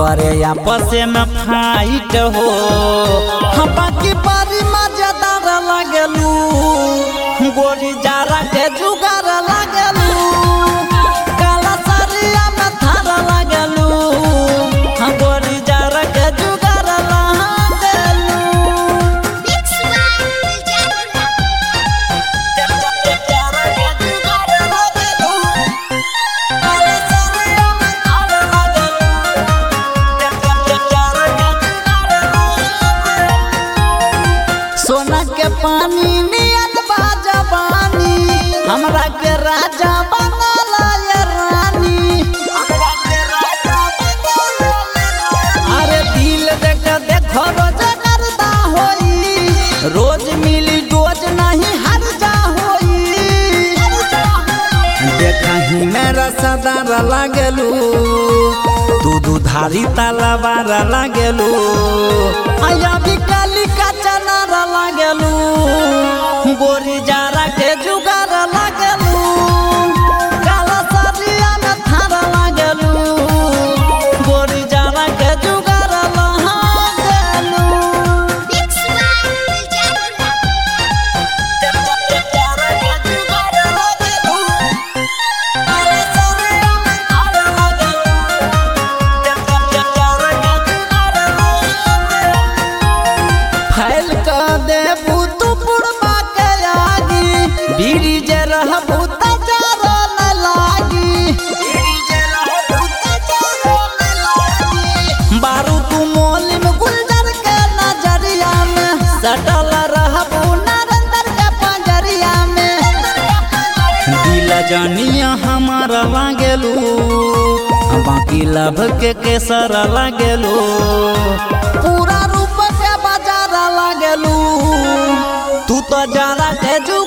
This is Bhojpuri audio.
करे आपस में फाइट हो हम बाकी बारी मजेदार लगलू गोरी जारा के जुगार लगलू काला सरिया में थार लगलू हम गोरी जारा के जुगार लगलू Mix by Diljana. सोना के पानी नियन बाजवानी हमरा के राजा बनला ये रानी अरे दिल देख देखो रोज करदा होई रोज मिली रोज नहीं हर जा होई देखही मेरा सदार लागलू तू दुधारी तलवार लागलू आया भी काली का चनार लागलू गोरी जारा के जुगार लागलू काला सरिया में थार लागलू गोरी जारा के जुगार लागलू Mix by Diljana. फैल क देबू तू पुरबा के आगी बीड़ी जे रहबू त जारो न लागी बारू तू मोलिम गुलजर के नजरिया में सटल रहबू नरेंद्र के पंजरिया में दिल जनिया हमारा लागेलू बाकी लभ के केसर लागेलू पूरा रूप के बाजार लागेलू तू तो जरा के जू